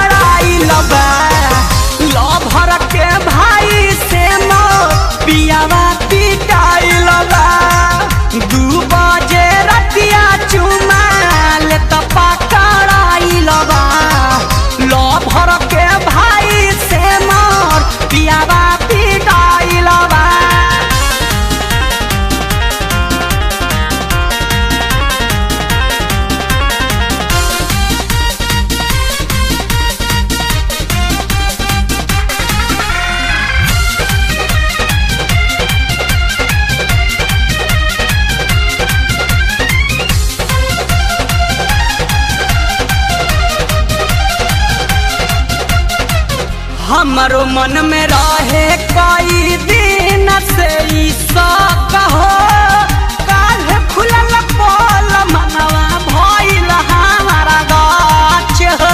पकड़ाइल बा लभर के भाई से मोर पियावा पिटाइल बा दू बजे रतिया चुमा ले त पकड़ाइल बा लभर के भाई से मोर पियावा पिटाइल बा हमारो मन में रहे कई दिन से ई शौक हो काल खुलल पोल मनवा भइल हमारा गाछ हो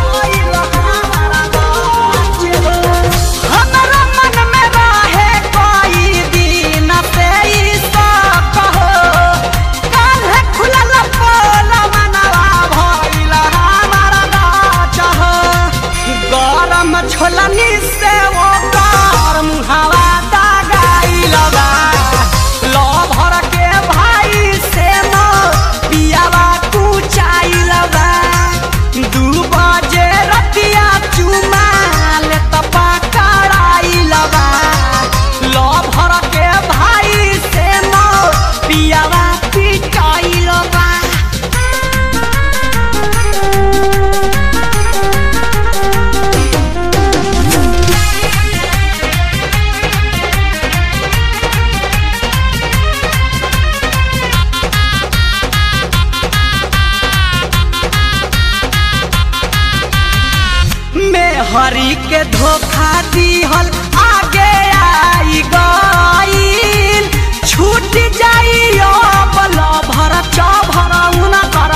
हमारो मन में रहे कई दिन से ई शौक हो काल खुलल पोल मनवा भइल हमारा गाछ हो गरम छोलनी से वो गरम हवा दगाइल बा लभर के भाई से मो पियावा कुचाइल बा दू बजे रतिया चुमा ले त पकड़ाइल बा लभर के भाई से मो पियावा पिटाइल बा में हरी के धोखा दिहल आगे आई गईल छूट जाई बल भर चभर उना कर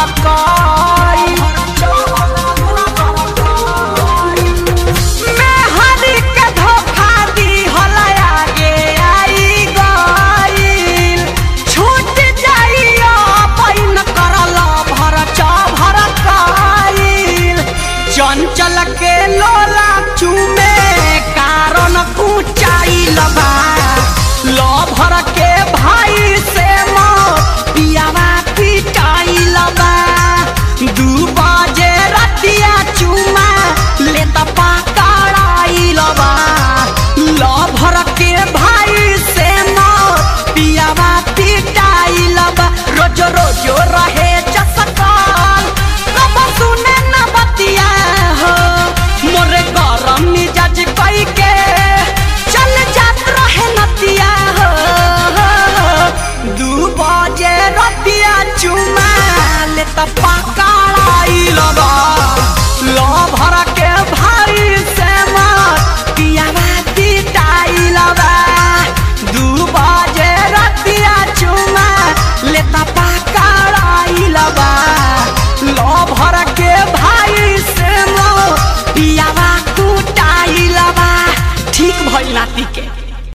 में हरी के धोखा दिहल आगे आई गईल छूट जाई पैन करल भर चभर कईल चंचल के लोला चूमे कारण ऊंचाई लबा लभर के भाई से मो पियावा पिटाई लबा दू बजे रतिया चुमा ले त पकड़ाई लबा लभर के भाई से मो पियावा पिटाई लबा रोज रोज रहे चसकाल कब सुने न बतिया हो मोरे गरम मिजाज कई के चल जात रहे नतिया हो दू बजे रतिया चुमा ले त